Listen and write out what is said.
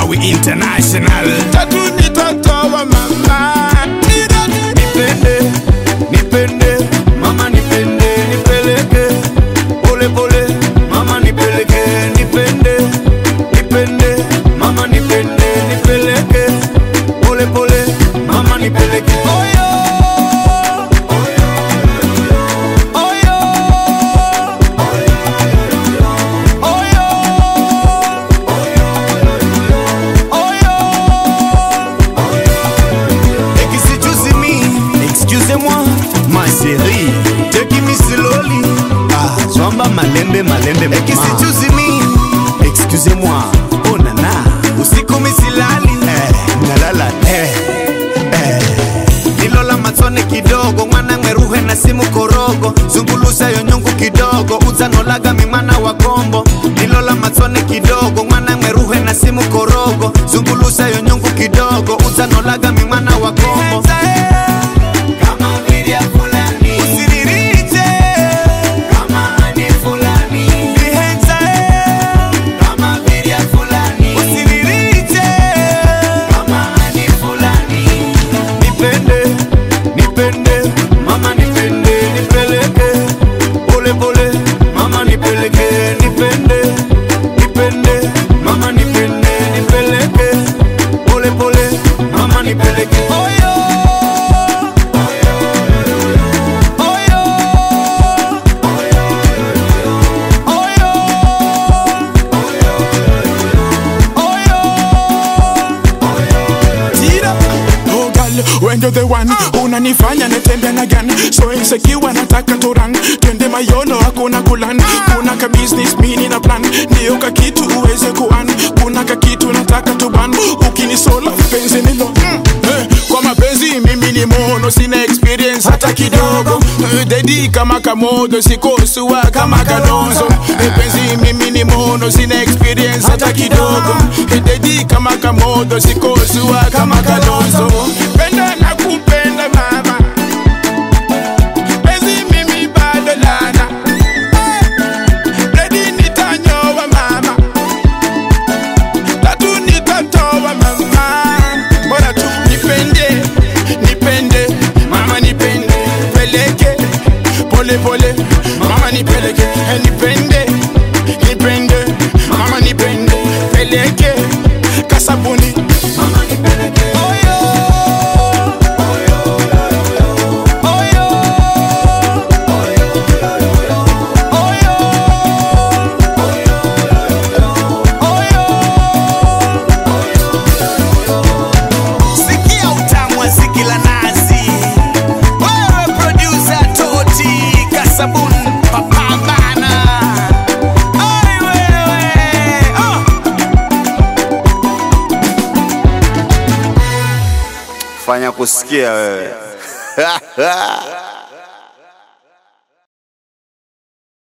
we international tatu nitatoa mama nipende nipende mama nipende nipeleke pole pole mama nipeleke nipende nipende mama nipende nipeleke pole pole mama nipeleke oyo oyo oyo Excuse me, excusez-moi, ma chérie. Take me slowly. Ah, zwamba malembe malembe mama. Excuse me, excusez-moi. Oh nana, usiku misilali. Eh, nalala eh. Eh. Nilola matone kidogo mwana mweruhe na simu korogo zungulusa yo nyungu kidogo uzanolaga mimana wa kombo nilola matone kidogo mwana mweruhe na simu korogo zungulusa yo nyungu kidogo uzanolaga mimana wa kombo kama vile fulani usiririte kama ani fulani bihenza kama vile fulani usiririte kama ani fulani nipende nipende mama nipende nipeleke pole pole mama nipeleke nipende nipende mama nipende nipeleke pole pole mama nipeleke oyo oyo oyo oyo Tira. Oh girl, when you're the one unanifanya netembea na gan so insecure nataka turan twende mayolo hakuna kulan kuna ka business mini na plan ndio ka kitu uweze kuan kuna ka kitu nataka tuban ukinisola penzi nilo mm. eh, kwa mapenzi mimi ni mono sina experience hata kidogo eh, dedi kama kamodo sikosua kama kalonzo eh, penzi mimi ni mono sina experience hata kidogo eh, dedi kama kamodo sikosua kama kalonzo penda na kupenda mama penzi mimi bado lana dedi nitanyoa mama tatu nitatoa mama bora tu nipende nipende mama nipende peleke pole pole mama nipeleke Eh, nipende nipende mama nipende peleke kasabuni mama nipeleke oyo oyo oyo Sikia utamu wa ziki la nazi. Wewe producer Toti Kasabun papambana. Ai wewe. Oh. Fanya kusikia wewe.